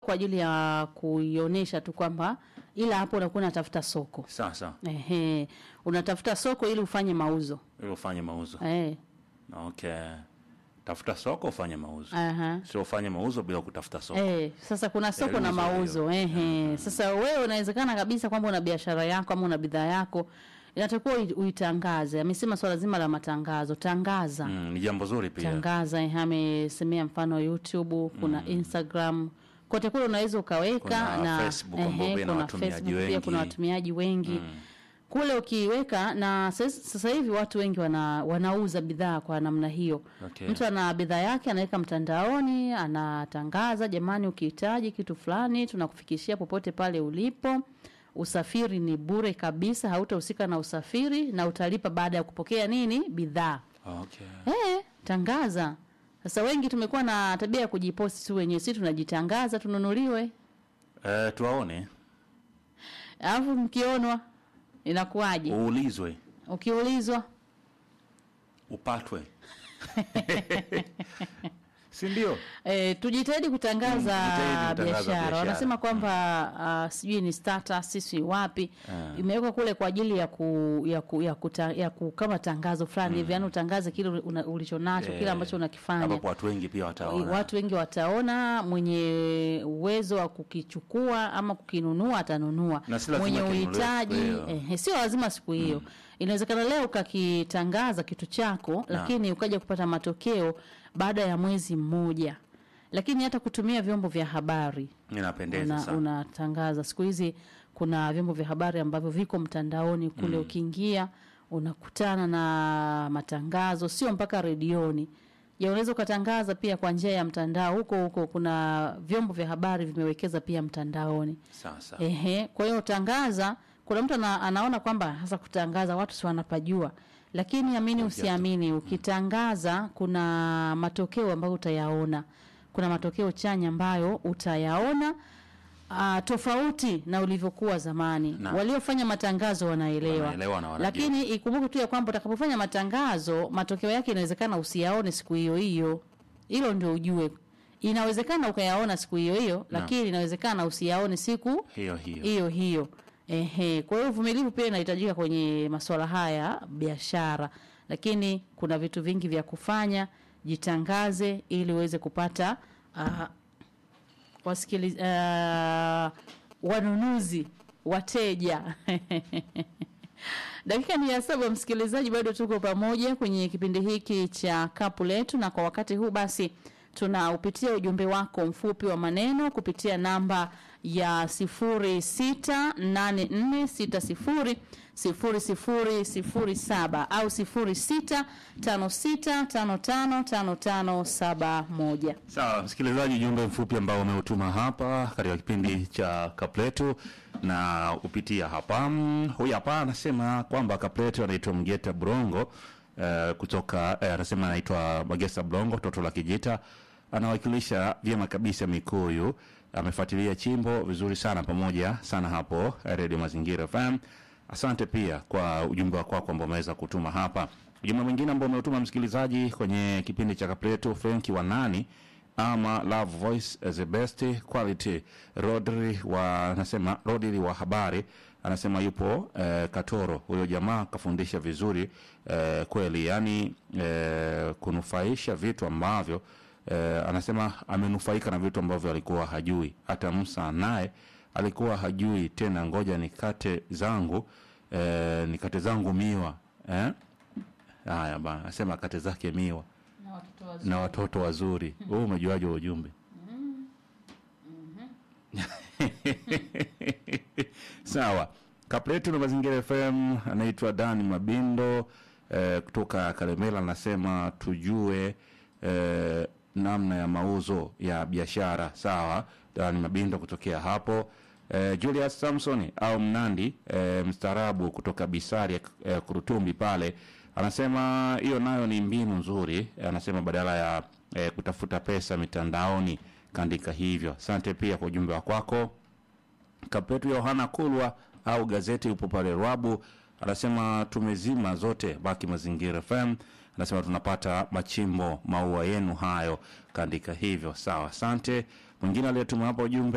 kwa ajili ya kuionyesha tu kwamba, ila hapo unakuwa unatafuta soko. Sasa Ehe, unatafuta soko ili ufanye mauzo. ili ufanye mauzo. Eh, Okay. Tafuta soko ufanye mauzo. aha. Sio ufanye mauzo bila kutafuta soko. Eh, sasa kuna soko Eh, na hizo mauzo. Ehe. Sasa wewe unawezekana kabisa kwamba una biashara yako ama una bidhaa yako inatakiwa ui- uitangaze. Amesema swala zima la matangazo, tangaza. Mm, ni jambo zuri pia. Tangaza, ehe, amesemea mfano YouTube, kuna Instagram. Kote kule unaweza ukaweka Kuna na Facebook ambayo pia ina kuna watumiaji Facebook pia kuna wengi. watumiaji wengi. Kule ukiweka na sasa sasa hivi watu wengi wana, wanauza bidhaa kwa namna hiyo. Okay. Mtu ana bidhaa yake anaweka mtandaoni, anatangaza, jamani, ukihitaji kitu fulani tunakufikishia popote pale ulipo. Usafiri ni bure kabisa, hautahusika na usafiri na utalipa baada ya kupokea nini bidhaa. Okay. Eh, tangaza. Sasa wengi tumekuwa na tabia ya kujiposti tu wenyewe, si tunajitangaza tununuliwe, Eh, tuwaone. alafu mkionwa inakuwaje? Uulizwe, Ukiulizwa upatwe. si ndio? E, tujitahidi kutangaza Mm, tujitahidi kutangaza biashara. biashara. Wanasema kwamba uh, sijui ni status sisi wapi Ah. imewekwa kule kwa ajili ya ku, ya ku, ya, kuta, ya ku, kama tangazo fulani hivi, yani utangaze kile una- ulichonacho kile Eh, ambacho unakifanya. Ambapo watu wengi pia wataona. Watu wengi wataona, mwenye uwezo wa kukichukua ama kukinunua atanunua, Na si lazima mwenye kinunuliwe uhitaji siku hiyo. eh, sio lazima siku hiyo. Inawezekana leo ukakitangaza kitu chako, lakini ukaja kupata matokeo baada ya mwezi mmoja. Lakini hata kutumia vyombo vya habari Inapendeza una, sana. unatangaza siku hizi kuna vyombo vya habari ambavyo viko mtandaoni kule ukiingia unakutana na matangazo sio mpaka redioni ya unaweza ukatangaza pia kwa njia ya mtandao huko huko kuna vyombo vya habari vimewekeza pia mtandaoni Sasa. Ehe, kwa hiyo tangaza. Kuna mtu ana, anaona kwamba hasa kutangaza watu si wanapajua, lakini amini usiamini, ukitangaza kuna matokeo ambayo utayaona, kuna matokeo chanya ambayo utayaona uh, tofauti na ulivyokuwa zamani. Na. Waliofanya matangazo wanaelewa, Wanaelewa na wanajua. lakini ikumbuke tu ya kwamba utakapofanya matangazo matokeo yake inawezekana usiyaone siku hiyo hiyo. Hilo ndio ujue, inawezekana ukayaona siku hiyo hiyo, lakini inawezekana usiyaone siku Hiyo hiyo. hiyo hiyo. Ehe, kwa hiyo uvumilivu pia inahitajika kwenye masuala haya biashara, lakini kuna vitu vingi vya kufanya. Jitangaze ili uweze kupata uh, wasikili, uh, wanunuzi, wateja Dakika ni ya saba, msikilizaji, bado tuko pamoja kwenye kipindi hiki cha kapu letu, na kwa wakati huu basi tunaupitia ujumbe wako mfupi wa maneno kupitia namba ya 0684600007 au 0656555571. Sawa, msikilizaji, ujumbe mfupi ambao umeutuma hapa katika kipindi cha Kapletu na upitia hapa. Mm, Huyu hapa anasema kwamba Kapletu anaitwa Mgeta Brongo eh, kutoka eh, anasema anaitwa Magesa Brongo, toto la Kijita, anawakilisha vyema kabisa Mikuyu. Amefuatilia chimbo vizuri sana pamoja sana hapo eh, Radio Mazingira FM. Asante pia kwa ujumbe wako kwako ambao umeweza kutuma hapa. Ujumbe mwingine ambao umeutuma msikilizaji kwenye kipindi cha Kapletu, Frenki wa nani ama Love Voice as the best quality. Rodri wa anasema Rodri wa habari anasema yupo eh, Katoro. Huyo jamaa kafundisha vizuri eh, kweli, yani eh, kunufaisha vitu ambavyo eh, anasema amenufaika na vitu ambavyo alikuwa hajui. Hata Musa naye alikuwa hajui tena, ngoja nikate zangu eh, nikate zangu miwa eh? Haya bana, anasema kate zake miwa na watoto wazuri. Wewe umejuaje huo ujumbe? Sawa, kapletu na mazingira FM anaitwa Dani Mabindo eh, kutoka Kalemela, anasema tujue eh, namna ya mauzo ya biashara. Sawa, Dani Mabindo kutokea hapo. Eh, Julius Samson au Mnandi eh, mstaarabu kutoka Bisari eh, Kurutumbi pale anasema hiyo nayo ni mbinu nzuri. Anasema badala ya eh, kutafuta pesa mitandaoni kaandika hivyo. Asante pia kwa ujumbe wa kwako. Kapetu Yohana Kulwa au gazeti upo pale Rwabu, anasema tumezima zote, baki Mazingira FM. Anasema tunapata machimbo maua yenu hayo, kaandika hivyo. Sawa, asante. Mwingine aliyetuma hapa ujumbe